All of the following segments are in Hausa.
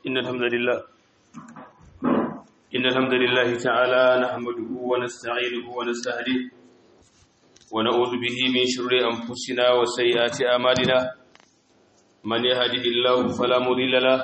إن الحمد لله إن الحمد لله تعالى نحمده ونستعينه ونستهديه ونعوذ به من شرور أنفسنا وسيئات أعمالنا من يهده الله فلا مضل له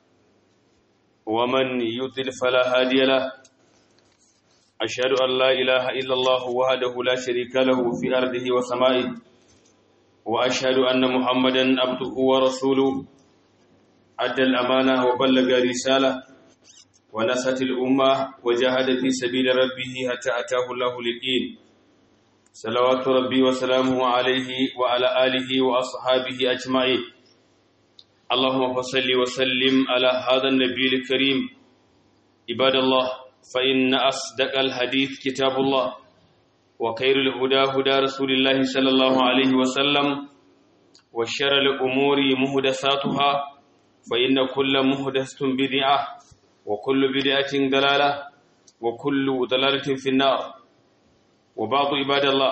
ومن يضلل فلا هادي له أشهد أن لا إله إلا الله وحده لا شريك له في أرضه وسمائه وأشهد أن محمدا عبده ورسوله أدى الأمانة وبلغ رسالة ونصت الأمة وجاهد في سبيل ربه حتى أتاه الله اليقين صلوات ربي وسلامه عليه وعلى آله وأصحابه أجمعين اللهم صل وسلم على هذا النبي الكريم عباد الله فإن أصدق الحديث كتاب الله وخير الهدى هدى رسول الله صلى الله عليه وسلم وشر الأمور مهدساتها فإن كل مهدسة بدعة وكل بدعة ضلالة وكل ضلالة في النار وبعض عباد الله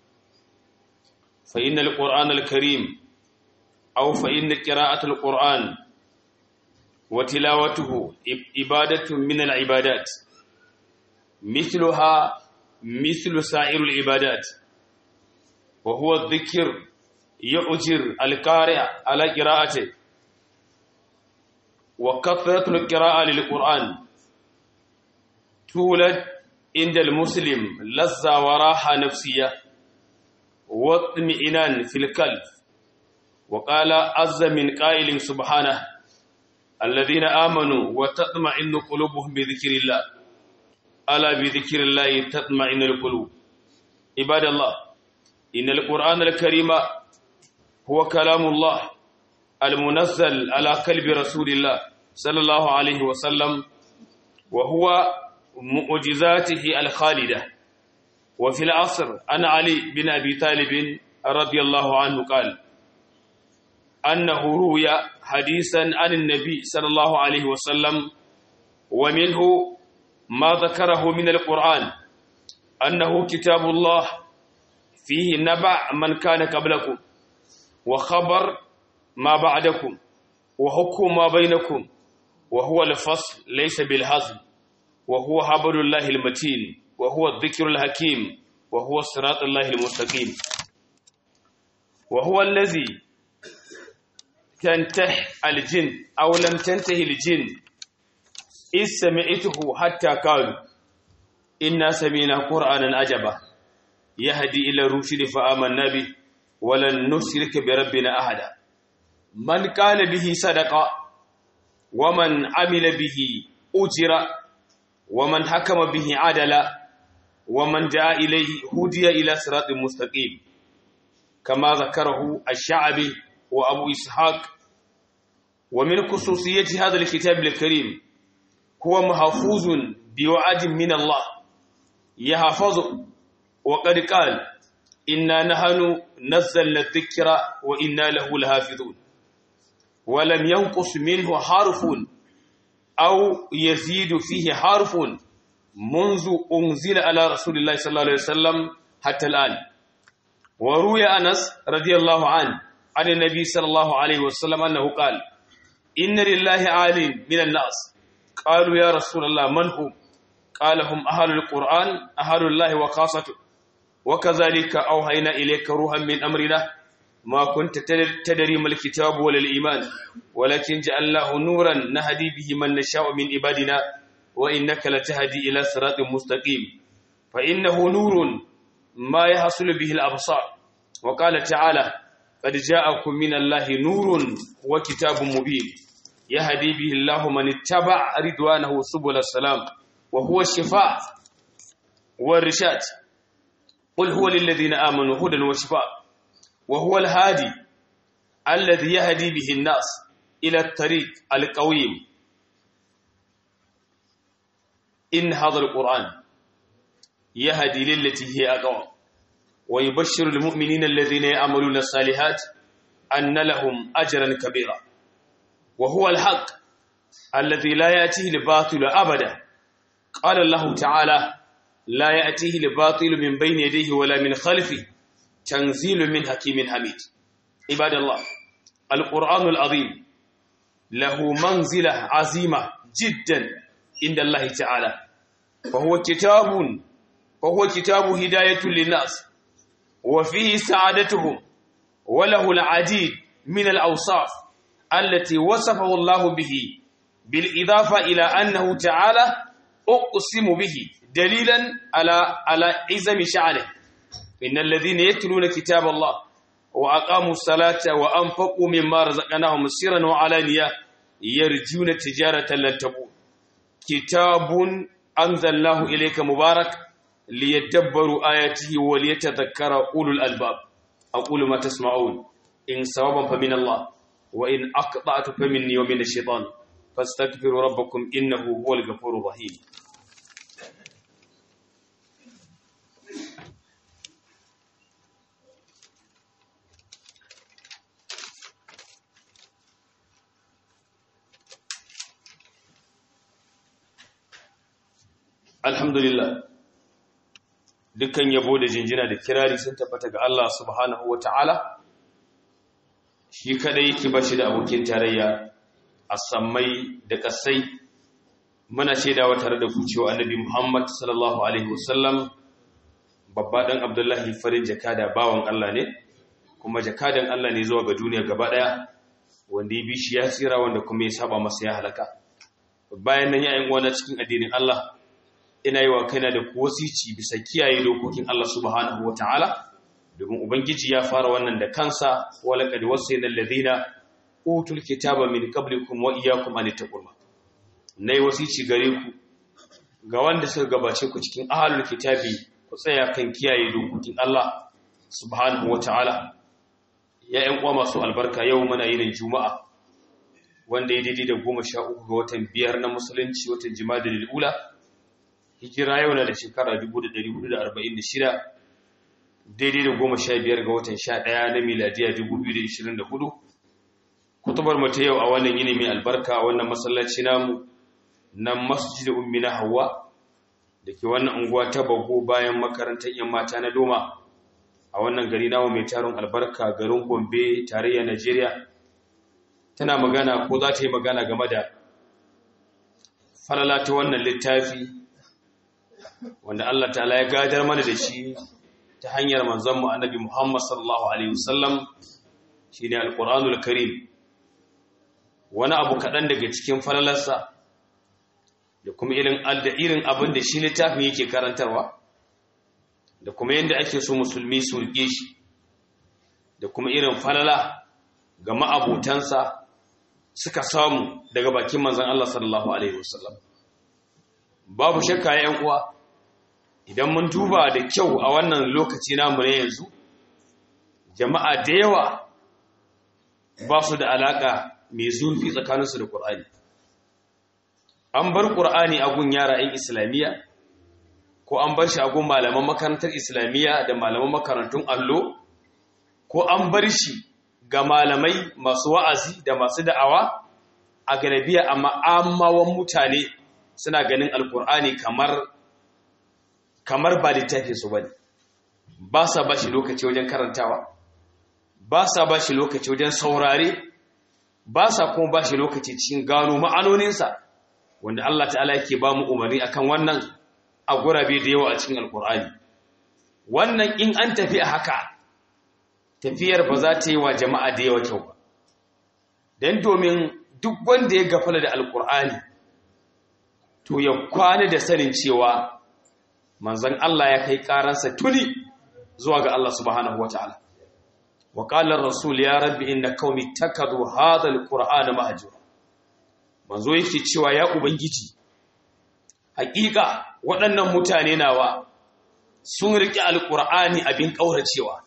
فإن القرآن الكريم أو فإن قراءة القرآن وتلاوته عبادة من العبادات مثلها مثل سائر العبادات وهو الذكر يؤجر القارئ على قراءته وكثرة القراءة للقرآن تولد عند المسلم لذة وراحة نفسية واطمئنان في القلب وقال عز من قائل سبحانه الذين آمنوا وتطمئن قلوبهم بذكر الله ألا بذكر الله تطمئن القلوب عباد الله إن القرآن الكريم هو كلام الله المنزل على قلب رسول الله صلى الله عليه وسلم وهو معجزاته الخالدة وفي العصر أن علي بن أبي طالب رضي الله عنه قال أنه روي حديثا عن النبي صلى الله عليه وسلم ومنه ما ذكره من القرآن أنه كتاب الله فيه نبع من كان قبلكم وخبر ما بعدكم وحكم ما بينكم وهو الفصل ليس بالهزل وهو حبل الله المتين وهو الذكر الحكيم وهو صراط الله المستقيم وهو الذي تنتهي الجن أو لم تنتهي الجن إذ سمعته حتى قالوا إنا سمعنا قرآنا عجبا يهدي إلى الرشد فآمنا به ولن نشرك بربنا أحدا من قال به صدق ومن عمل به أجر ومن حكم به عدل ومن دعا إليه هدي إلى صراط مستقيم كما ذكره الشعبي وأبو إسحاق ومن خصوصية هذا الكتاب الكريم هو محفوظ بوعد من الله يحفظه وقد قال إنا نحن نزلنا الذكر وإنا له لحافظون ولم ينقص منه حرف أو يزيد فيه حرف منذ أنزل على رسول الله صلى الله عليه وسلم حتى الآن وروي أنس رضي الله عنه عن النبي صلى الله عليه وسلم أنه قال إن لله عالم من الناس قالوا يا رسول الله من هم قال هم أهل القرآن أهل الله وخاصته وكذلك أوهينا إليك روحا من أمرنا ما كنت تدري ما الكتاب ولا الإيمان ولكن جعلناه نورا نهدي به من نشاء من عبادنا وإنك لتهدي إلى صراط مستقيم فإنه نور ما يحصل به الأبصار وقال تعالى قد جاءكم من الله نور وكتاب مبين يهدي به الله من اتبع رضوانه سبل السلام وهو الشفاء والرشاد قل هو للذين آمنوا هدى وشفاء وهو الهادي الذي يهدي به الناس إلى الطريق القويم إن هذا القرآن يهدي للتي هي أقوى ويبشر المؤمنين الذين يعملون الصالحات أن لهم أجرا كبيرا وهو الحق الذي لا يأتيه الباطل أبدا قال الله تعالى لا يأتيه الباطل من بين يديه ولا من خلفه تنزيل من حكيم حميد عباد الله القرآن العظيم له منزلة عظيمة جدا عند الله تعالى فهو كتاب فهو كتاب هداية للناس وفيه سعادتهم وله العديد من الأوصاف التي وصفه الله به بالإضافة إلى أنه تعالى أقسم به دليلا على على عزم شعره إن الذين يتلون كتاب الله وأقاموا الصلاة وأنفقوا مما رزقناهم سرا وعلانية يرجون تجارة لن تبور كتاب أنزلناه إليك مبارك ليدبروا آياته وليتذكر أولو الألباب أقول ما تسمعون إن صوابا فمن الله وإن أقطعت فمني ومن الشيطان فاستغفروا ربكم إنه هو الغفور الرحيم alhamdulillah dukkan yabo da jinjina da kirari sun tabbata ga Allah subhanahu wata'ala shi kadai yake bashi da abokin tarayya a sammai da kasai muna shaidawa tare da kucewa annabi Muhammad sallallahu alaihi wasallam babba dan Abdullahi farin jakada bawan Allah ne kuma jakadan Allah ne zuwa ga duniya gaba daya wanda ya bi shi ya tsira wanda kuma ya saba masa ya halaka bayan nan ya yin wani cikin addinin Allah ina yi wa kaina da wasici bisa kiyaye dokokin Allah subhanahu ta'ala, domin ubangiji ya fara wannan da kansa wala kad wasayna alladhina utul kitaba min qablikum wa iyyakum an taqullah nayi wasici gare ku ga wanda suka gabace ku cikin ahlul kitabi ku tsaya kan kiyaye dokokin Allah subhanahu ta'ala. ya ƴan uwa masu albarka yau muna yin juma'a wanda ya daidai da goma sha uku ga watan biyar na musulunci watan jima'a da lil'ula hijira yau na da shekara 1446 daidai da goma sha biyar ga watan sha ɗaya na miladiya 2024 kutubar mata yau a wannan yini mai albarka a wannan masallaci namu na masjid ummi na hawa da ke wannan unguwa ta bago bayan makarantar yan mata na doma a wannan gari namu mai tarin albarka garin gombe tarayya najeriya tana magana ko za ta yi magana game da falala ta wannan littafi wanda Allah ta'ala ya gadar mana da shi ta hanyar manzanmu annabi Muhammad sallallahu alaihi wasallam shine alqur'anul karim wani abu kaɗan daga cikin falalarsa da kuma irin da irin abin da shi littafin yake karantarwa da kuma yadda ake so musulmi su rike shi da kuma irin falala ga ma'abutansa suka samu daga bakin manzan Allah sallallahu alaihi wasallam babu shakka ya uwa idan mun duba da kyau a wannan lokaci namu na yanzu jama'a da yawa ba su da alaka mai zurfi tsakaninsu da ƙur'ani an bar ƙur'ani a gun yara 'yan islamiyya ko an bar shi a gun malaman makarantar islamiyya da malaman makarantun allo ko an bar shi ga malamai masu wa'azi da masu da'awa a galabiya amma amawan mutane suna ganin alƙur'ani kamar kamar ba littafin su bane ba sa ba shi lokaci wajen karantawa ba sa ba shi lokaci wajen saurare ba sa kuma ba shi lokaci cikin gano ma'anoninsa wanda Allah ta'ala yake ba mu umarni akan wannan a gurabe da yawa a cikin alkur'ani wannan in an tafi a haka tafiyar ba za ta yi wa jama'a da yawa kyau ba don domin duk wanda ya gafala da alkur'ani to ya kwana da sanin cewa manzan Allah ya kai karansa tuni zuwa ga Allah subhanahu wa ta'ala wa qala rasul ya rabbi inna qaumi takadu hadha alqur'ana mahjura manzo yake cewa ya ubangiji hakika waɗannan mutane nawa sun riƙe alqur'ani abin kauracewa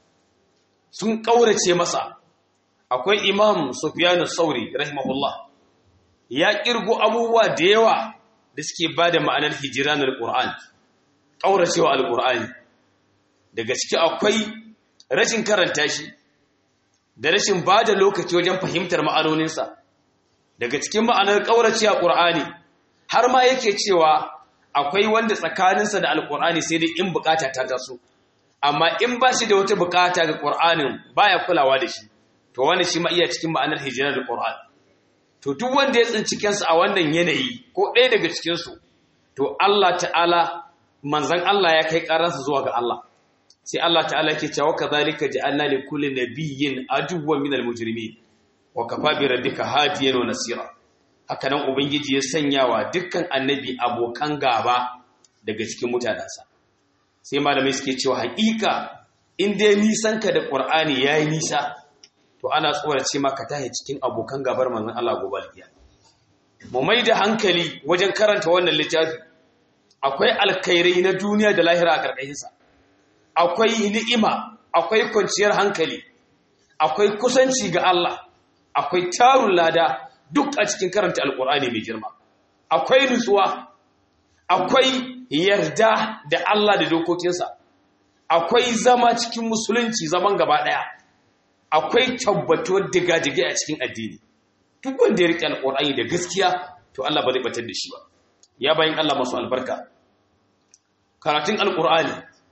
sun kaurace masa akwai imam sufyan as-sauri rahimahullah ya kirgo abubuwa da yawa da suke bada ma'anar hijranul qur'an kauracewa alqur'ani daga ciki akwai rashin karanta shi da rashin ba da lokaci wajen fahimtar ma'anoninsa daga cikin ma'anar ƙaurace a ƙur'ani har ma yake cewa akwai wanda tsakaninsa da alƙur'ani sai dai in bukata ta taso amma in ba shi da wata bukata ga ƙur'anin baya kulawa da shi to wani shi ma iya cikin ma'anar hijirar ƙur'ani to duk wanda ya tsinci kansa a wannan yanayi ko ɗaya daga cikinsu to Allah ta'ala manzan Allah ya kai ƙaransa zuwa ga Allah sai Allah ta'ala ke cewa kadhalika ja'alna li kulli nabiyyin aduwwan minal mujrimin wa kafa bi rabbika hadiyan wa nasira haka nan ubangiji ya sanya wa dukkan annabi abokan gaba daga cikin mutanensa sai malamai suke cewa haƙiƙa in dai nisan ka da qur'ani yayi nisa to ana tsorace maka tahi cikin abokan gabar manzon Allah gobe alkiya mu mai da hankali wajen karanta wannan littafi akwai alkhairai na duniya da lahira a ƙarƙashinsa akwai ni'ima akwai kwanciyar hankali akwai kusanci ga Allah akwai tarun lada duk a cikin karanta alkur'ani mai girma akwai nutsuwa akwai yarda da Allah da dokokinsa akwai zama cikin musulunci zaman gaba ɗaya akwai tabbatuwar diga-dige a cikin addini duk wanda ya riƙe alkur'ani da gaskiya to Allah ba zai batar da shi ba ya bayin Allah masu albarka karatun alkur'ani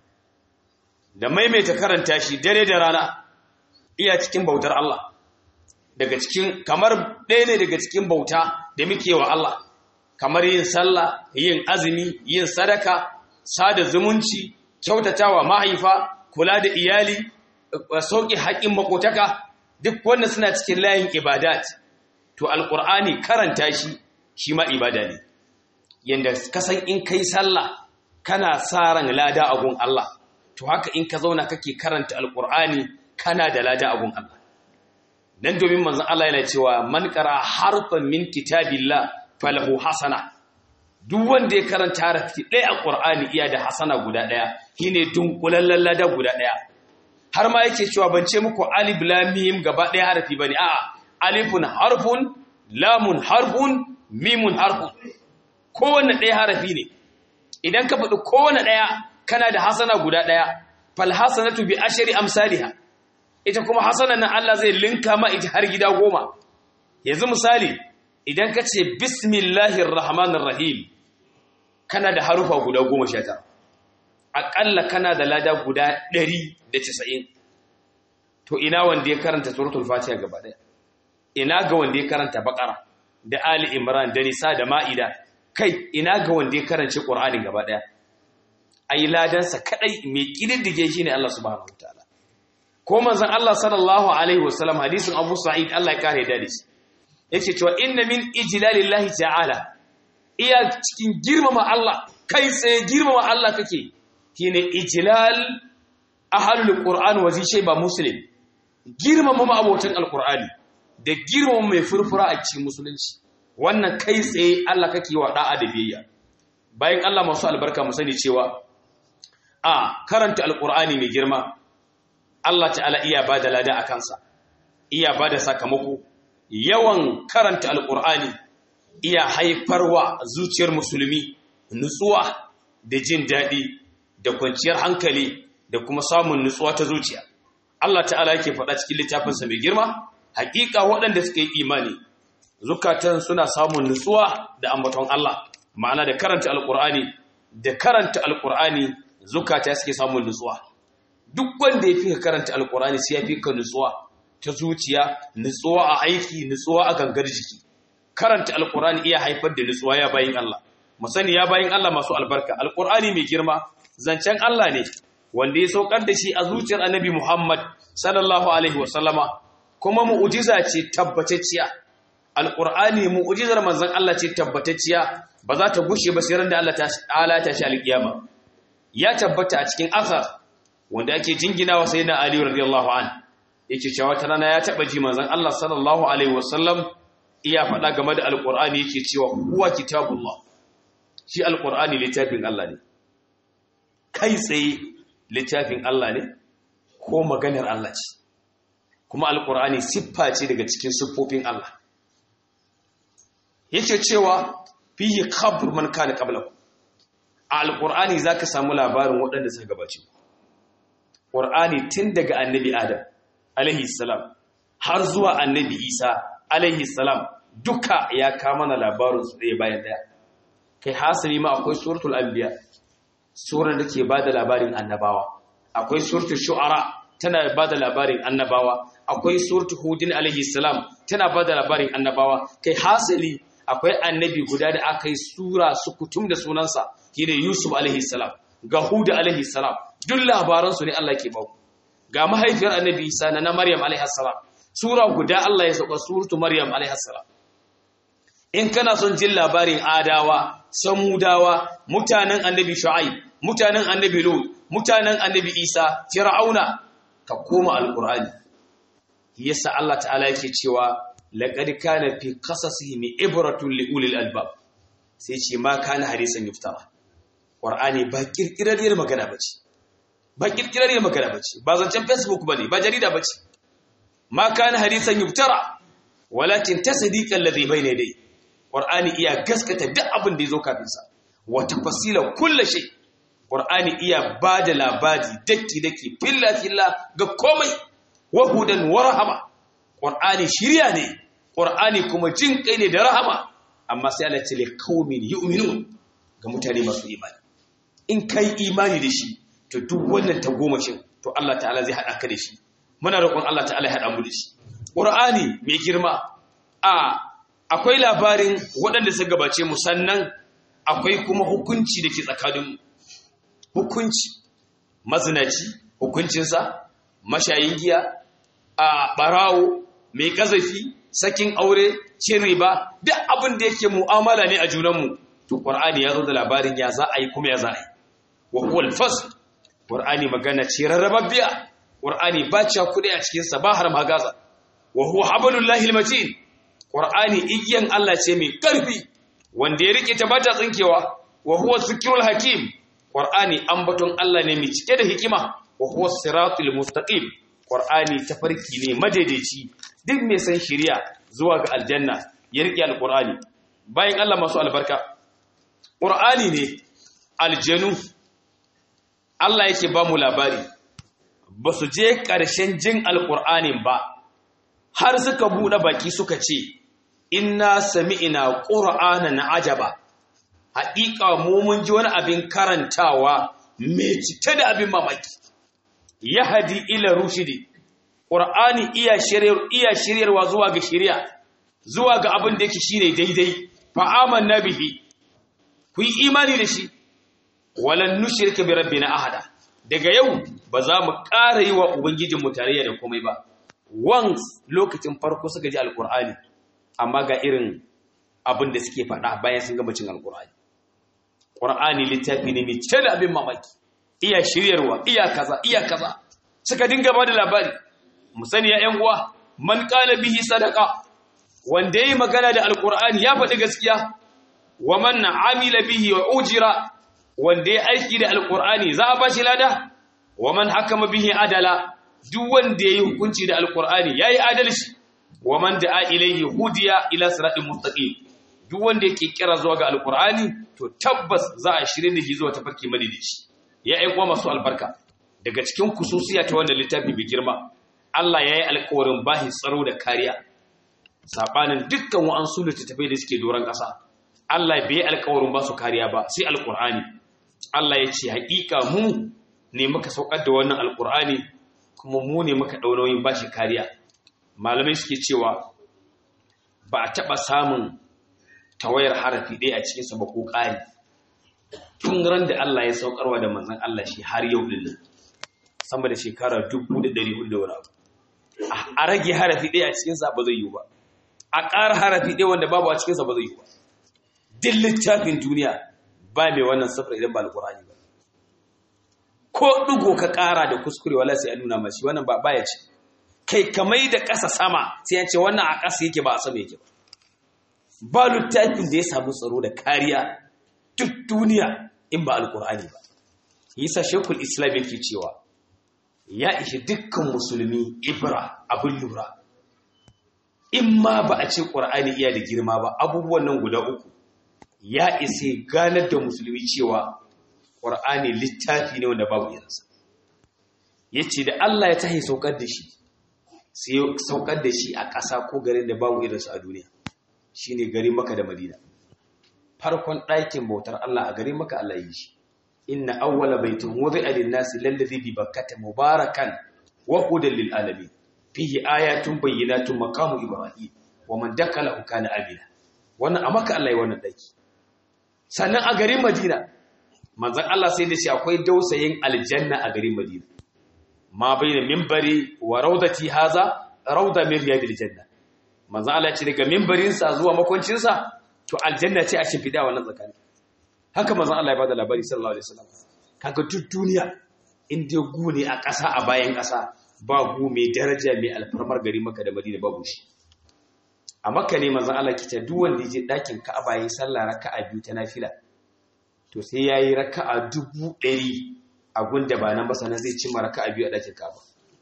da maimaita karanta shi dare da rana iya cikin bautar Allah daga cikin kamar ɗaya ne daga cikin bauta da muke wa Allah kamar yin sallah yin azumi yin sadaka sada zumunci kyautatawa mahaifa kula da iyali sauƙi haƙƙin makotaka duk wannan suna cikin layin ibadat to alƙur'ani karanta shi shi ma ibada ne yanda kasan in kai sallah kana sa ran lada a gun Allah to haka in ka zauna kake karanta alkur'ani kana da lada abun Allah dan domin manzon Allah yana cewa man qara harfan min kitabillah falahu hasana duk wanda ya karanta harafi ɗaya a qur'ani iya da hasana guda ɗaya shine dunkulallen lada guda ɗaya har ma yake cewa ban ce muku alif lam mim gaba ɗaya harafi bane a'a alifun harfun lamun harfun mimun harfun kowanne ɗaya harafi ne idan ka faɗi kowanne ɗaya kana da hasana guda ɗaya fal hasanatu bi ashri amsalha ita kuma hasanan nan Allah zai linka ma ita har gida goma yanzu misali idan ka ce bismillahir rahmanir rahim kana da harufa guda goma sha tara aƙalla kana da lada guda ɗari da casa'in to ina wanda ya karanta suratul fatiha gaba ɗaya ina ga wanda ya karanta baƙara da ali imran da nisa da ma'ida kai ina ga wanda ya karanci ƙur'ani gaba ɗaya a yi ladansa kaɗai mai ƙididdige shi ne Allah subhanahu wa ta'ala ko manzan Allah sallallahu alaihi wasallam hadisin abu sa'id Allah ya kare da shi yake cewa inna min ijlalillahi ta'ala iya cikin girmama Allah kai tsaye girmama Allah kake shine ijlal ahlul qur'an wa zai ba muslim girmama ma'abotan alqur'ani da girmama mai furfura a cikin musulunci wannan kai tsaye Allah kake wa da'a da biyayya bayan Allah masu albarka mu sani cewa a karanta alqur'ani mai girma Allah ta'ala iya bada lada a kansa iya bada sakamako yawan karanta alqur'ani iya haifarwa zuciyar musulmi nutsuwa da jin daɗi da kwanciyar hankali da kuma samun nutsuwa ta zuciya Allah ta'ala yake faɗa cikin littafinsa mai girma haƙiƙa waɗanda suka yi imani zukatan suna samun nutsuwa da ambaton Allah ma'ana da karanta alƙur'ani da karanta alƙur'ani zukata suke samun nutsuwa duk wanda ya fi ka karanta alƙur'ani sai ya fi ka nutsuwa ta zuciya nutsuwa a aiki nutsuwa a gangar jiki karanta alƙur'ani iya haifar da nutsuwa ya bayin Allah mu sani ya bayin Allah masu albarka alƙur'ani mai girma zancen Allah ne wanda ya saukar da shi a zuciyar annabi Muhammad sallallahu alaihi wasallama kuma mu'ujiza ce tabbatacciya alqur'ani mu'ujizar manzon Allah ce tabbatacciya ba za ta gushe ba sai ran da Allah ta'ala ta shi alkiyama ya tabbata a cikin asar wanda ake jinginawa sayyidina Ali radiyallahu an yake cewa ta rana ya taba ji manzon Allah sallallahu alaihi wasallam iya faɗa game da alqur'ani yake cewa huwa kitabullah shi alqur'ani littafin Allah ne kai tsaye littafin Allah ne ko maganar Allah ce kuma alkur'ani siffa ce daga cikin siffofin Allah yake cewa fihi khabr man kana qablahu a alkur'ani zaka samu labarin waɗanda suka gabace qur'ani tun daga annabi adam alaihi salam har zuwa annabi isa alaihi salam duka ya kama na labarin su ɗaya bayan ɗaya kai hasali ma akwai suratul anbiya surar da ke ba da labarin annabawa akwai suratul shu'ara tana ba da labarin annabawa akwai suratu hudin alaihi salam tana ba da labarin annabawa kai hasali akwai annabi guda da aka yi sura su kutum da sunansa shine yusuf alaihi salam ga huda alaihi salam duk labaransu ne Allah ke baku ga mahaifiyar annabi isa na maryam alaihi salam sura guda Allah ya sauka suratu maryam alaihi salam in kana son jin labarin adawa samudawa mutanen annabi shu'aib mutanen annabi lut mutanen annabi isa fir'auna ka koma alqur'ani yasa Allah ta'ala yake cewa laqad kana fi qasasihim ibratun li ulil albab sai ce ma kana hadisan yuftara qur'ani ba kirkirarriyar magana bace ba kirkirarriyar magana bace ba zancen facebook bane ba jarida bace ma kana hadisan yuftara walakin tasdiqan ladhi bayna yadayhi qur'ani iya gaskata duk abin da yazo kafin sa wa tafsila kulli shay qur'ani iya bada labari daki daki filla filla ga komai wa hudan wa rahama qur'ani shiriya ne qur'ani kuma jin kai ne da rahama amma sai Allah ce li qaumin yu'minun ga mutane masu imani in kai imani da shi to duk wannan tagomashin to Allah ta'ala zai hada ka da shi muna roƙon Allah ta'ala ya hada mu da shi qur'ani mai girma a akwai labarin waɗanda suka gabace mu sannan akwai kuma hukunci da ke tsakaninmu hukunci mazinaci hukuncinsa mashayin giya a ɓarawo mai ƙazafi sakin aure cin riba duk abin da yake mu'amala ne a junanmu to ƙwar'ani ya zo da labarin ya za a yi kuma ya za a yi wa kuwal fas ƙwar'ani magana ce rarrababbiya ƙwar'ani ba ciya kuɗi a cikinsa ba har magaza wa huwa habalullahi matin ƙwar'ani igiyan Allah ce mai ƙarfi wanda ya riƙe ta bata tsinkewa wa huwa zikirul hakim ƙwar'ani ambaton Allah ne mai cike da hikima wa huwa siratul mustaqim ƙwar'ani tafarki ne madaidaici duk mai san shiriya zuwa ga aljanna ya riƙe alƙur'ani bayan Allah masu albarka ƙur'ani ne aljanu Allah yake ba mu labari ba su je ƙarshen jin alƙur'anin ba har suka buɗe baki suka ce inna sami'ina qur'anan ajaba haƙiƙa mu mun ji wani abin karantawa mai cike da abin mamaki yahdi ila rushidi qur'ani iya shiryar iya shiryarwa zuwa ga shiriya zuwa ga abin da yake shine daidai fa amanna bihi ku yi imani da shi walan nushrika bi rabbina ahada daga yau ba za mu ƙara yi wa ubangijinmu tarayya da komai ba once lokacin farko suka ji alkur'ani amma ga irin abin da suke faɗa bayan sun gama cin alkur'ani ƙur'ani littafi ne mai cike da abin mamaki iya shiryarwa iya kaza iya kaza suka dinga ba da labari mu sani ya ƴan uwa man qala bihi sadaqa wanda yayi magana da alkur'ani ya faɗi gaskiya wa man amila bihi wa ujira wanda ya aiki da alkur'ani za a bashi lada wa man hakama bihi adala duk wanda yayi hukunci da alkur'ani yayi adalci wa man da'a ilayhi hudiya ila siratin mustaqim duk wanda yake kira zuwa ga alkur'ani to tabbas za a shirye da shi zuwa tafarki madidici ya ai kuma masu albarka daga cikin kususiya ta wannan littafi bi girma Allah yayi alƙawarin bahi tsaro da kariya sabanin dukkan wa'ansu littattafai da suke doron ƙasa Allah bai alƙawarin ba su kariya ba sai alkur'ani Allah ya ce haƙiƙa mu ne muka saukar da wannan alkur'ani kuma mu ne muka ɗau nauyin bashi kariya malamai suke cewa ba a taɓa samun tawayar harafi ɗaya a cikinsa ba ko ƙari tun ran da Allah ya saukarwa da manzan Allah shi har yau ɗin nan sama da shekara dubu da ɗari hudu da wani abu a rage harafi ɗaya a cikinsa ba zai yi ba a ƙara harafi ɗaya wanda babu a cikinsa ba zai yi ba duk littafin duniya ba mai wannan safar idan ba alƙur'ani ba ko ɗigo ka ƙara da kuskure wala sai a nuna mashi wannan ba baya ce kai kamai da ƙasa sama sai an ce wannan a ƙasa yake ba a sama yake ba ba littafin da ya samu tsaro da kariya duk duniya in ba alƙur'ani ba yasa shekul islam yake cewa ya ishi dukkan musulmi ibra abin lura in ma ba a ce ƙur'ani iya da girma ba abubuwan nan guda uku ya isa ganar da musulmi cewa ƙwar'ani littafi ne wanda babu irinsa ya ce da Allah ya tahi saukar da shi sai saukar da shi a ƙasa ko garin da babu irinsa a duniya shi ne gari maka da madina farkon ɗakin bautar Allah a gari maka Allah yi shi inna awwala baitin wudi alin nasi lallazi bi bakkata mubarakan wa hudan lil alamin fihi ayatun bayyinatun maqamu ibrahim wa man dakala kana amina wannan a maka Allah ya wannan daki sannan a garin Madina manzon Allah sai da shi akwai dausayin aljanna a garin Madina ma baina minbari wa raudati haza rauda min riyadil janna manzon Allah ya ce daga minbarin sa zuwa makoncin sa to aljanna ce a shimfida wannan tsakani haka manzon Allah ya bada labari sallallahu alaihi wasallam kaga duk duniya in dai gu ne a ƙasa a bayan ƙasa ba gu mai daraja mai alfarmar gari maka da Madina babu shi a makka ne manzon Allah kita duk wanda je dakin Ka'aba yayin sallah raka'a biyu ta nafila to sai yayi raka'a dubu ɗari a gunda ba nan ba sanan zai cimma raka'a biyu a dakin Ka'aba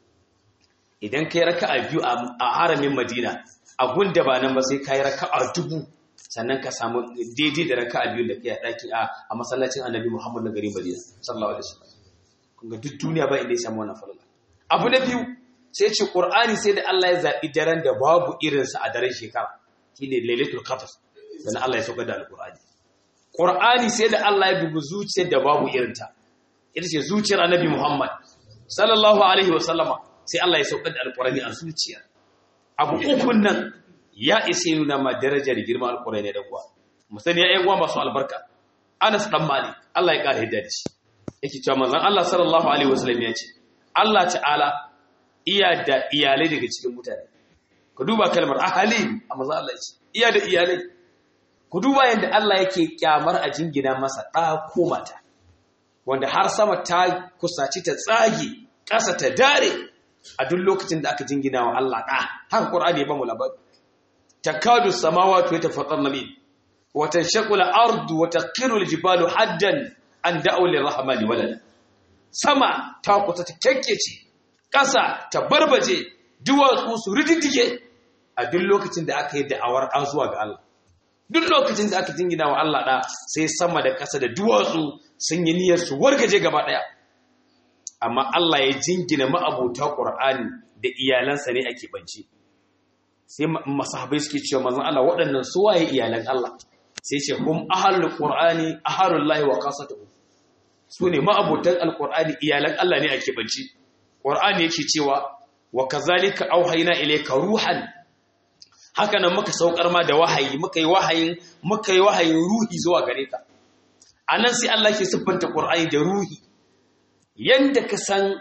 idan kai raka'a biyu a haramin Madina a gunda ba nan ba sai kai raka'a dubu sannan ka samu daidai da raka'a biyu da kai a dakin a masallacin Annabi Muhammad na garin Madina sallallahu alaihi wasallam kun ga duk duniya ba inda ya samu wannan falala abu na biyu sai ce ƙur'ani sai da Allah ya zaɓi daren da babu irinsa a daren shekara shi ne lailatul qadr dan Allah ya saukar da alƙur'ani ƙur'ani sai da Allah ya dubi zuciyar da babu irinta ita ce zuciyar annabi Muhammad sallallahu alaihi wa sallama sai Allah ya saukar da alƙur'ani a zuciya abu ukun nan ya isa nuna ma darajar girman alƙur'ani da kuwa mu sani ya ƴan uwa masu albarka Anas dan Malik Allah ya ƙara hidda da shi yake cewa manzon Allah sallallahu alaihi wa sallam ya ce Allah ta'ala iya da iyalai daga cikin mutane ku duba kalmar ahali a maza Allah ce iya da iyalai ku duba yadda Allah yake kyamar a jingina masa ɗa ko mata wanda har sama ta kusaci ta tsage ƙasa ta dare a duk lokacin da aka jingina wa Allah ɗa haka Qur'ani ya ba mu labari takadu samawati yatafattarna min wa tanshaqu al-ardu wa taqiru al-jibalu haddan an da'u lir-rahmani walada sama ta kusa ta kekkece ƙasa ta barbaje duwatsu su rididdige a duk lokacin da aka yi da'awar ɗan zuwa ga Allah duk lokacin da aka jingina wa Allah ɗa sai sama da ƙasa da duwatsu sun yi niyyar su wargaje gaba ɗaya amma Allah ya jingina ma'abota ƙur'ani da iyalansa ne ake bance sai masahabai suke cewa manzon Allah waɗannan su waye iyalan Allah sai ce hum ahlul qur'ani ahlullahi wa qasatuhu su ne ma'abotan alqur'ani iyalan Allah ne ake bance Qur'ani yake cewa wa kazalika auhayna ilayka ruhan haka nan muka saukar ma da wahayi muka yi wahayin muka yi wahayin ruhi zuwa gare ka anan sai Allah ke siffanta Qur'ani da ruhi yanda ka san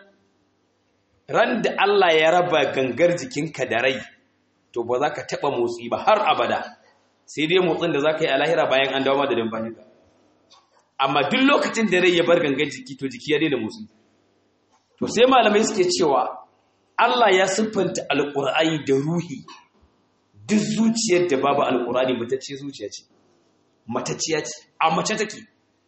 ran da Allah ya raba gangar jikinka da rai to ba za ka taba motsi ba har abada sai dai motsin da za ka yi a lahira bayan an dawo da dambaninka amma duk lokacin da rai ya bar gangar jiki to jiki ya daina motsi to sai malamai suke cewa Allah ya siffanta alƙur'ani da ruhi duk zuciyar da babu alƙur'ani matacce zuciya ce matacciya ce a mace take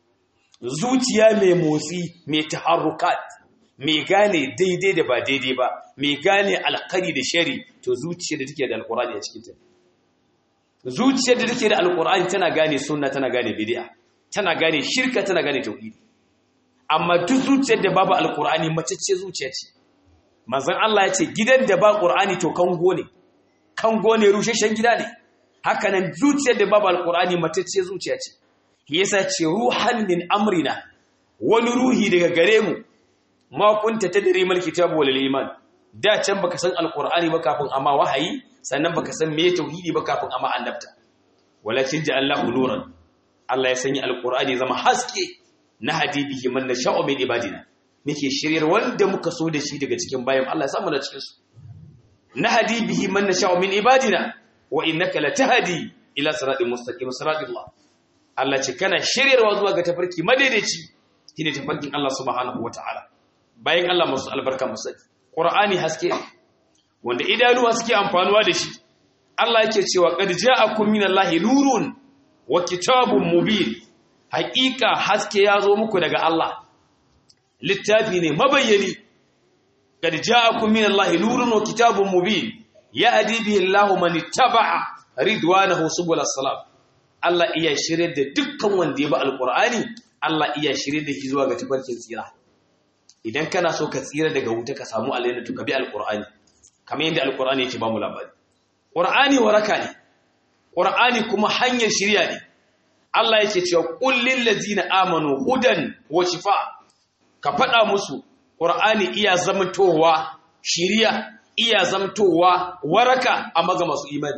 zuciya mai motsi mai taharrukat mai gane daidai da ba daidai ba mai gane alkari da shari to zuciyar da take da alƙur'ani a cikin ta zuciyar da take da alƙur'ani tana gane sunna tana gane bid'a tana gane shirka tana gane tauhidi amma duk zuciyar da babu alkur'ani macece zuciya ce manzon Allah ya ce gidan da ba qur'ani to kango ne kango ne rusheshen gida ne haka nan zuciyar da babu alkur'ani macece zuciya ce yasa ce ruhan min amrina wani ruhi daga gare mu ma kunta tadri mal kitabu wal iman da can baka san alkur'ani ba kafin amma wahayi sannan baka san me tauhidi ba kafin amma annabta walakin ja'allahu nuran Allah ya sanya alkur'ani zama haske na hadibihi man nasha'u min ibadina muke shiryar wanda muka so da shi daga cikin bayan Allah ya samu da cikin su na hadibihi man nasha'u min ibadina wa innaka latahdi ila siratal mustaqim siratillah Allah ce kana shiryarwa zuwa ga tafarki madaidaici shine tafarkin Allah subhanahu wataala bayan Allah masu albarka musa Qur'ani haske wanda idanuwa suke amfanuwa da shi Allah yake cewa qad ja'akum minallahi nurun wa kitabun mubin haƙiƙa haske ya zo muku daga Allah littafi ne mabayyani kad ja'akum min Allahi nurun wa kitabun mubin yahdi bihi Allahu man ittaba'a ridwanahu subul salam Allah iya shirye da dukkan wanda ya bi alqur'ani Allah iya shirye da shi zuwa ga tafarkin tsira idan kana so ka tsira daga wuta ka samu aljanna to ka bi alqur'ani kamar yadda alqur'ani yake ba mu labari qur'ani waraka ne qur'ani kuma hanyar shirya ne Allah yake cewa qul lil ladzina amanu hudan wa shifa ka faɗa musu qur'ani iya zamantowa shiriya iya zamtowa waraka amma ga masu imani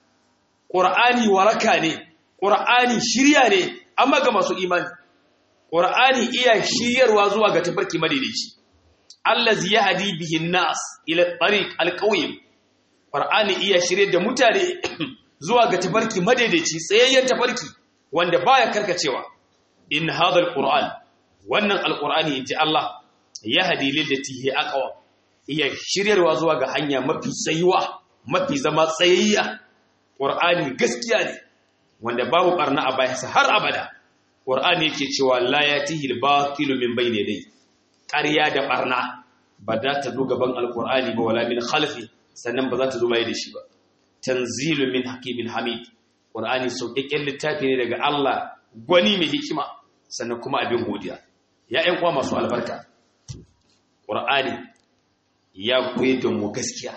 ƙur'ani waraka ne ƙur'ani shirya ne amma ga masu imani ƙur'ani iya shiryarwa zuwa ga tafarki madaidaici allazi yahdi bihi nas ila tariq alqawim ƙur'ani iya shirye da mutane zuwa ga tafarki madaidaici tsayayyen tafarki wanda baya karkacewa in hadha alquran wannan alqur'ani inji Allah yahdi lillati hi aqwa iya shiryarwa zuwa ga hanya mafi tsayuwa mafi zama tsayayya ƙur'ani gaskiya ne wanda babu barna a bayansa har abada ƙur'ani yake cewa la yatihi al-batilu min bayni dai ƙarya da barna ba za ta zo gaban alƙur'ani ba wala min khalfi sannan ba za ta zo bai da shi ba tanzilu min hakimin hamid ƙur'ani sauƙaƙƙen littafi ne daga Allah gwani mai hikima sannan kuma abin godiya ya ƴan uwa masu albarka ƙur'ani ya koyar da mu gaskiya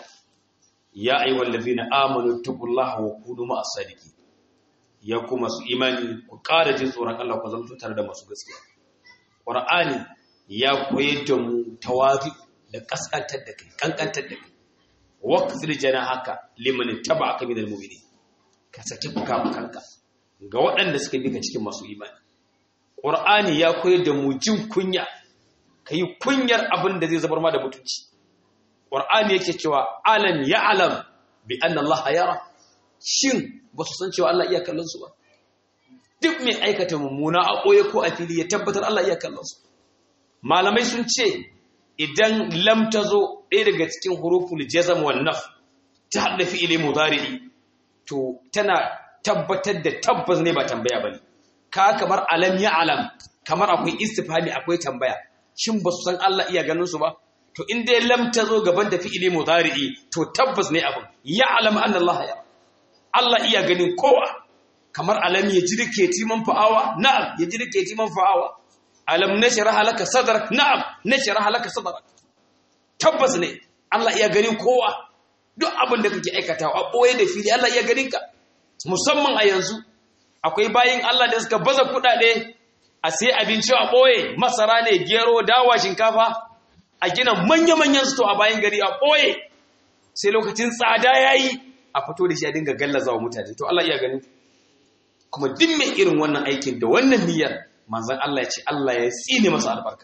ya ayyuhal ladina amanu taqullaha wa kunu ma'as sadiqin ya kuma su imani ku ƙara jin tsoron Allah ku zama tare da masu gaskiya qur'ani ya koyar da mu tawazi da kaskantar da kai kankantar da kai waqfil janahaka liman taba'aka minal mu'minin ka saki fuka-fukanka ga waɗanda suka bi ka cikin masu imani qur'ani ya koyar da mu jin kunya kai kunyar abin da zai zabar ma da mutunci Ƙwar'ani yake cewa alam ya alam bi an Allah yara shin ba su san cewa Allah iya kallon su ba duk mai aikata mummuna a ɓoye ko a fili ya tabbatar Allah iya kallon su malamai sun ce idan lam ta zo ɗaya daga cikin huruful jazam wal naf ta haɗa fi'ili mudari'i to tana tabbatar da tabbas ne ba tambaya bane ka kamar alam ya alam kamar akwai istifhami akwai tambaya shin ba su san Allah iya ganin su ba to in dai lam ta zo gaban da fi'ili mudari'i to tabbas ne abin ya alam anna Allah ya Allah iya ganin kowa kamar alam ya jirke timan fa'awa na'am ya jirke timan fa'awa alam nashraha laka sadrak na'am nashraha laka sadrak tabbas ne Allah iya ganin kowa duk abin da kake aikatawa a boye da fili Allah iya ganin ka musamman a yanzu akwai bayin Allah da suka baza kudade a sai abinci a boye masara ne gero dawa shinkafa a gina manya-manyan sto a bayan gari a ɓoye sai lokacin tsada ya yi a fito da shi a dinga gallaza wa mutane to Allah iya gani kuma duk mai irin wannan aikin da wannan niyyar manzan Allah ya ce Allah ya tsine masa albarka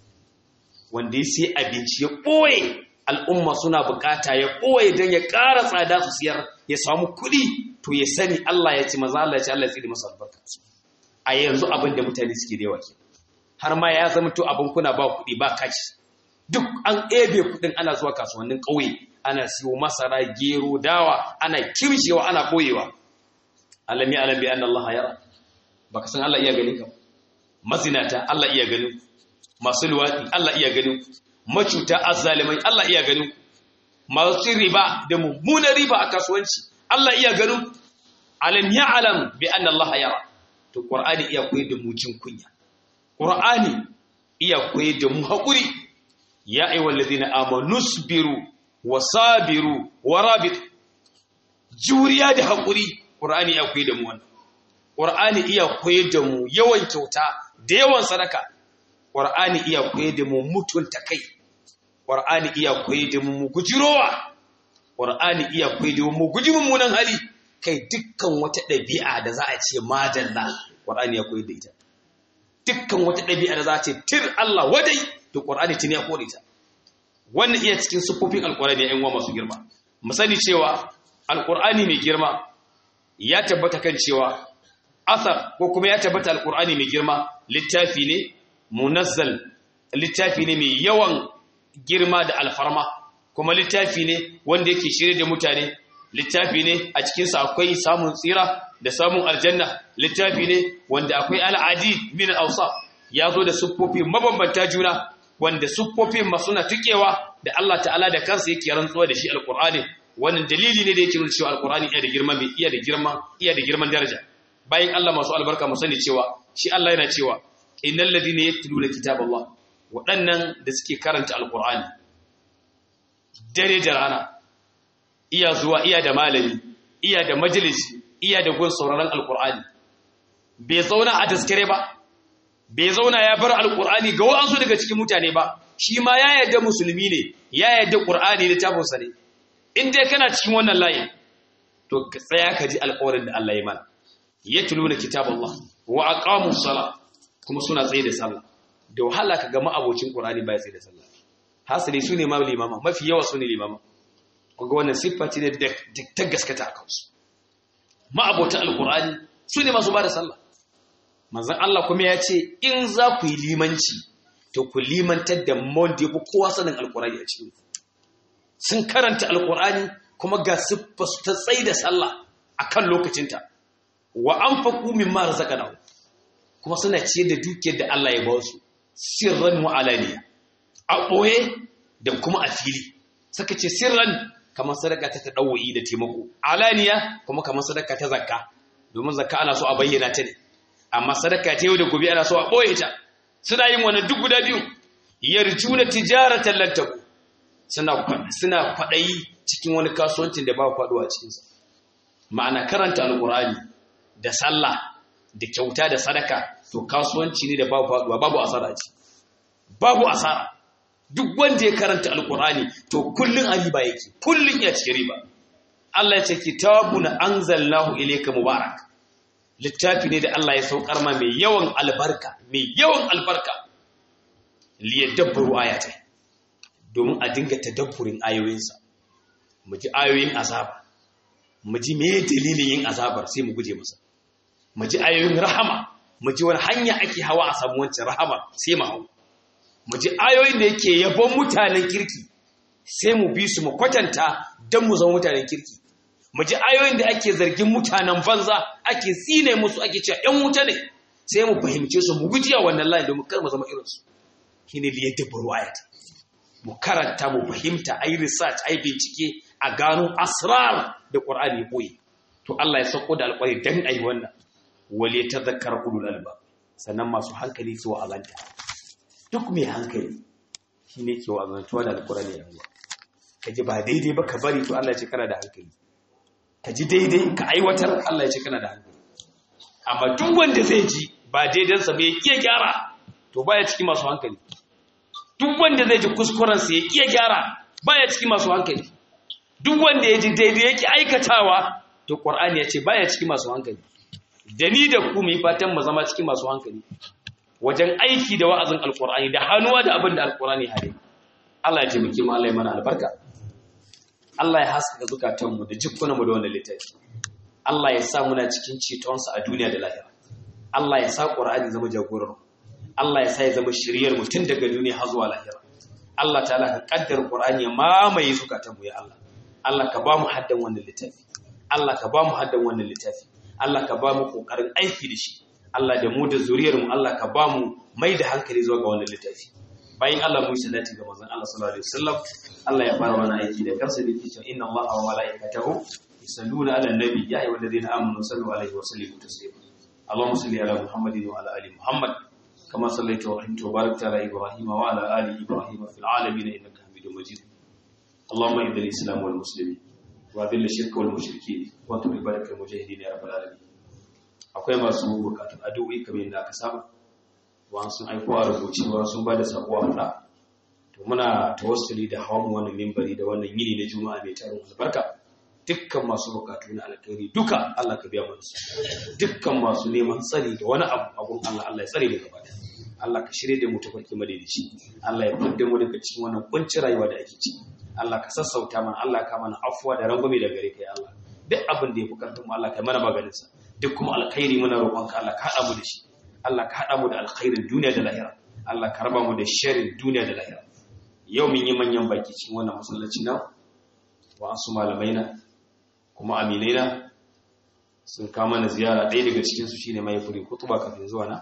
wanda ya sai abinci ya ɓoye al'umma suna bukata ya ɓoye don ya ƙara tsada su siyar ya samu kuɗi to ya sani Allah ya ce manzan Allah ya ce Allah ya tsine masa albarka a yanzu abin da mutane suke da yawa ke har ma ya zama to abin kuna ba kuɗi ba kaci duk an ebe kudin ana zuwa kasuwannin ƙauye ana siyo masara gero dawa ana kimshewa ana boyewa alami alami an Allah yara baka san Allah iya ganin ka mazinata Allah iya ganin masu luwadi Allah iya ganin macuta azzalimai Allah iya ganin masu riba da mummunar riba a kasuwanci Allah iya ganin alam ya alam bi an Allah yara to qur'ani iya koyar da mu jin kunya qur'ani iya koyar da mu haƙuri ya aiwa ladina amanu sabiru wa sabiru wa rabit juriya da hakuri qur'ani ya koyi da mu wannan qur'ani iya koyi da mu yawan kyauta da yawan sadaka qur'ani iya koyi da mu mutunta kai qur'ani iya koyi da mu gujirowa qur'ani iya koyi da mu guji mummunan hali kai dukkan wata ɗabi'a da za a ce madalla qur'ani ya koyi da ita dukkan wata ɗabi'a da za a ce tir Allah wadai to Qur'ani tuni ya kore ta wannan iya cikin sufofin alqur'ani ya uwa masu girma mu sani cewa alqur'ani mai girma ya tabbata kan cewa asar ko kuma ya tabbata alqur'ani mai girma littafi ne munazzal littafi ne mai yawan girma da alfarma kuma littafi ne wanda yake shirye da mutane littafi ne a cikinsa akwai samun tsira da samun aljanna littafi ne wanda akwai al'adi min al-awsaf ya zo da siffofi mabambanta juna wanda siffofin masu na tukewa da Allah ta'ala da kansa yake rantsuwa da shi alqur'ani wannan dalili ne da yake nuna cewa alqur'ani iya da girma mai iya da girma iya da girman daraja bayan Allah masu albarka mu sani cewa shi Allah yana cewa innal ladina yatluna kitaballah waɗannan da suke karanta alqur'ani dare da rana iya zuwa iya da malami iya da majalisi iya da gun sauraron alqur'ani bai zauna a taskare ba bai zauna ya bar alkur'ani ga wa'ansu daga cikin mutane ba shi ma ya yarda musulmi ne ya yarda qur'ani littafin sa ne in dai kana cikin wannan layin to ka tsaya ka ji alƙawarin da Allah ya mana yatluna kitaballah wa aqamus sala kuma suna tsaye da sallah da wahala ka ga ma'abocin qur'ani ba ya tsaye da sallah hasali sune ma limama mafi yawa sune limama kaga wannan siffa ce da ta gaskata a kansu ma'abota alqur'ani sune masu ba da sallah manzon Allah kuma ya ce in za ku yi limanci to ku limantar da wanda ya fi kowa sanin alqur'ani a cikin sun karanta alqur'ani kuma ga siffa su ta tsaye da sallah akan lokacinta wa anfaqu mimma razaqnahu kuma suna ciyar da dukiyar da Allah ya ba su sirran wa alaniya a ɓoye da kuma a fili suka ce sirran kamar sadaka ta taɗawo'i da taimako alaniya kuma kamar sadaka ta zakka domin zakka ana so a bayyana ta ne amma sadaka ta yau da gobe ana so a ɓoye ta suna yin wani duk guda biyu yarjuna tijaratan lantaku suna suna kwaɗayi cikin wani kasuwancin da ba kwaɗuwa cikinsa ma'ana karanta alƙur'ani da sallah da kyauta da sadaka to kasuwanci ne da babu faɗuwa babu asara ce babu asara duk wanda ya karanta alkur'ani to kullun a riba yake kullun ya cikin riba Allah ya ce kitabun anzalnahu ilayka mubarak littafi ne da Allah ya saukar ma mai yawan albarka mai yawan albarka liyadabbaru ayatai domin a dinga tadabburin ayoyinsa mu ji ayoyin azaba mu ji me dalilin yin azabar sai mu guje masa mu ji ayoyin rahama mu ji wani hanya ake hawa a samu wancan rahama sai mu hau mu ji ayoyin da yake yabon mutanen kirki sai mu bi su mu kwatanta don mu zama mutanen kirki mu ji ayoyin da ake zargin mutanen banza ake tsine musu ake cewa ‘yan wuta ne sai mu fahimce su mu guji a wannan layin domin kar mu zama irinsu shi ne liyar dabbaru ayata mu karanta mu fahimta a yi research a yi bincike a gano asrar da ƙwar'ani boye to Allah ya sauko da alƙwari don a yi wannan wale ta zakar ulul alba sannan masu hankali su wa'azanta duk mai hankali shi ne ke wa'azantuwa da alƙurani yanzu ka ji ba daidai ba ka bari to Allah ya ce kana da hankali ka ji daidai ka aiwatar Allah ya ce kana da hankali amma duk wanda zai ji ba daidansa bai iya gyara to baya cikin masu hankali duk wanda zai ji kuskurensa ya iya gyara baya cikin masu hankali duk wanda ya ji daidai yake aikatawa to Qur'ani ya ce baya cikin masu hankali da ni da ku mu yi fatan mu zama cikin masu hankali wajen aiki da wa'azin alkur'ani da hannuwa da abin da alkur'ani hare Allah ya taimake mu Allah ya mana albarka Allah ya haskaka zukatanmu da jikunanmu da wannan littafi Allah ya sa muna cikin cetonsa a duniya da lahira Allah ya sa qur'ani zama jagorar Allah ya sa ya zama shiriyar mu tun daga duniya har zuwa lahira Allah ta'ala ka kaddara qur'ani ya mamaye zukatanmu ya Allah Allah ka ba mu haddan wannan littafi Allah ka ba mu haddan wannan littafi Allah ka ba mu kokarin aiki da shi Allah da mu da zuriyarmu Allah ka ba mu mai da hankali zuwa ga wannan littafi bayan Allah mu salati ga manzon Allah sallallahu alaihi wasallam Allah ya fara wannan aiki da kansa da yake cewa inna Allaha wa malaikatahu yusalluna ala nabi ya ayyuhal ladina amanu sallu alaihi wa sallimu taslima Allahumma salli ala Muhammadin wa ala ali Muhammad kama sallaita wa rahimta wa barakta ala Ibrahim wa ala ali Ibrahim fil alamin innaka Hamidum Majid Allahumma ihdil islam wal muslimin wa dhill shirka wal mushrikeen wa tubil barakal mujahidin ya rabbal alamin akwai masu bukatun addu'o'i kamar yadda aka saba wa sun aiko a rubucewa sun ba da sako a fada to muna tawassuli da hawan wannan mimbari da wannan yini na juma'a mai tarin albarka dukkan masu bukatu na alkhairi duka Allah ka biya musu dukkan masu neman tsari da wani abu a gurin Allah Allah ya tsare mu gaba da Allah ka shirye da mu ta farki madaidaici Allah ya fidda mu daga cikin wannan kunci rayuwa da ake ciki Allah ka sassauta mana Allah ka mana afuwa da rangwame da gare kai Allah duk abin da ya fi karfin mu Allah ka mana maganin sa duk kuma alkhairi muna roƙonka Allah ka haɗa mu da shi Allah ka haɗa mu da alkhairin duniya da lahira Allah ka raba mu da sharrin duniya da lahira yau mun yi manyan baki cikin wannan masallaci na wa'ansu malamai na kuma aminai na sun kama na ziyara ɗaya daga cikinsu shi ne mai furi kutuba kafin zuwa na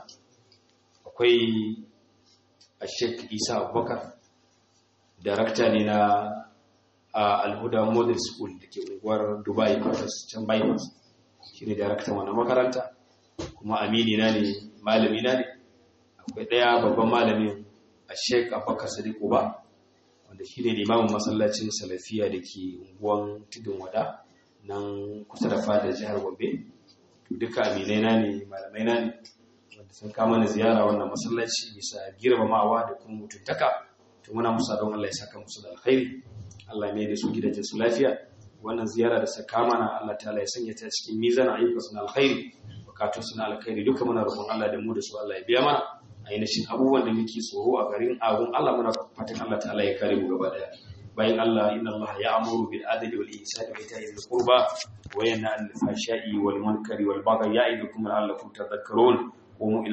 akwai a sheik isa abubakar darakta ne na alhuda model school da ke unguwar dubai can bypass shi ne daraktan wannan makaranta kuma amini na ne malami na ne akwai ɗaya babban malamin a sheik abubakar sadiq uba wanda shi ne limamin masallacin salafiya da ke unguwan tudun wada nan kusa da fadar jihar gombe duka aminai na ne malamai na ne wanda sun kama na ziyara wannan masallaci bisa girmamawa da kuma mutuntaka to muna musa don Allah ya saka musu da alkhairi Allah mai da su gidajen su lafiya wannan ziyara da saka mana Allah ta'ala ya sanya ta cikin mizan ayyuka suna alkhairi bukatun suna alkhairi duka muna roƙon Allah da mu da su Allah ya biya mana ainihin abubuwan da muke tsoro a garin agun Allah muna fatan Allah ta'ala ya kare mu gaba daya bayan Allah inna Allah ya'muru bil adli wal ihsani wa ita'i dhil qurba wa yanha 'anil fahsha'i wal munkari wal baghi ya'idukum la'allakum tadhakkarun